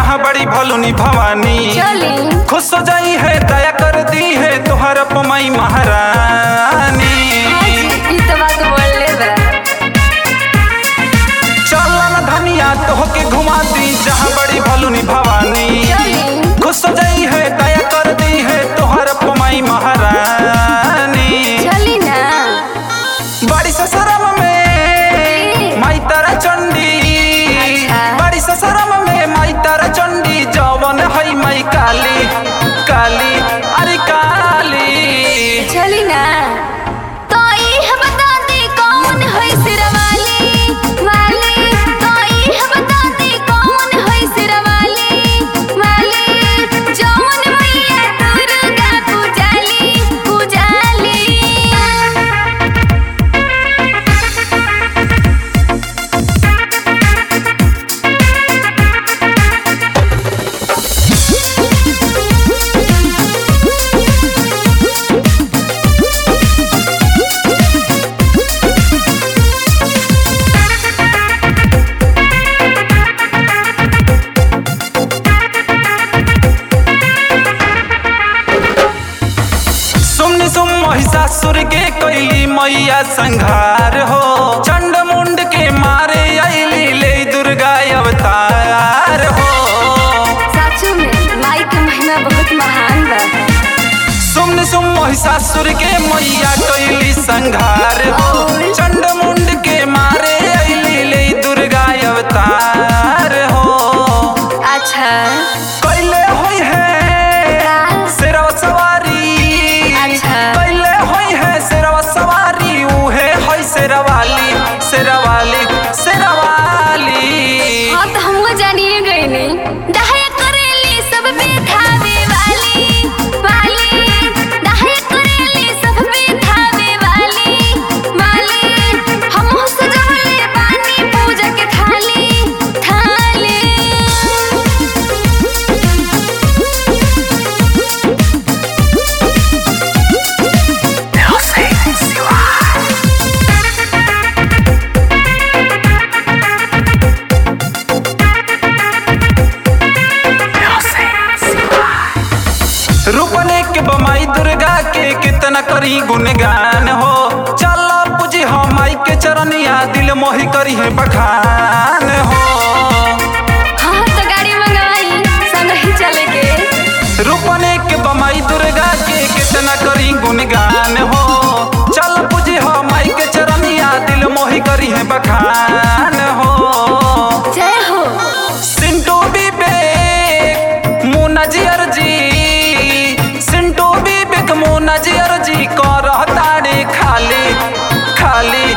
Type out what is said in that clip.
जहाँ बड़ी भलुनी भवानी चली खुश हो जाई है दया कर दी है तुहर पमई महारानी ई तो बात बोलले बा चल न धनिया तोहके घुमा दी जहाँ बड़ी भलुनी भवानी चली खुश हो जाई है दया कर दी है तुहर पमई महारानी चली ना बड़ी ससरम में माई तारा चंडी अच्छा। बड़ी ससरम में माई तारा चंडी जवन है माई काली काली अरे काली चली ना तो ई हम बता दे कौन है सिरवाली वाली तो ई हम बता दे कौन है सिरवाली वाली जौन मैया दुर्गा पूजाली पूजाली सुमनि सुम महिषासुर के कैली मैया संघार हो चंड मुंड के मारे अली ले दुर्गा अवतार हो सच में माई के महिमा बहुत महान बा सुमनि सुम महिषासुर के मैया कैली संघार हो चंड मुंड के मारे अली ले दुर्गा अवतार हो अच्छा कैले होई है का? शेरवा सवारी अच्छा। कैले होई है शेरवा सवारी उहे है शेरवाली शेरवाली शेरवाली हाँ तो हमको जानिए गई नहीं दहाया करेली सब पे खावे वाली वाली दहाया करेली सब पे खावे वाली वाली हम हो सजवले बानी पूजा के थाली थाली रूपने के बमाई दुर्गा के कितना करी गुणगान हो चल पूजी हो माई के चरनिया दिल मोहि करी है बखान हो हाँ तो गाड़ी मंगवाई संग ही चले के रूपने के बमाई दुर्गा के कितना करी गुणगान हो चल पूजी हो माई के चरनिया दिल मोहि करी है बखान हो जय हो सिंटू विवेक मुन्ना जी अर्जी सिंटू विवेक मुन्ना जी अर्जी कर ताड़े खाली खाली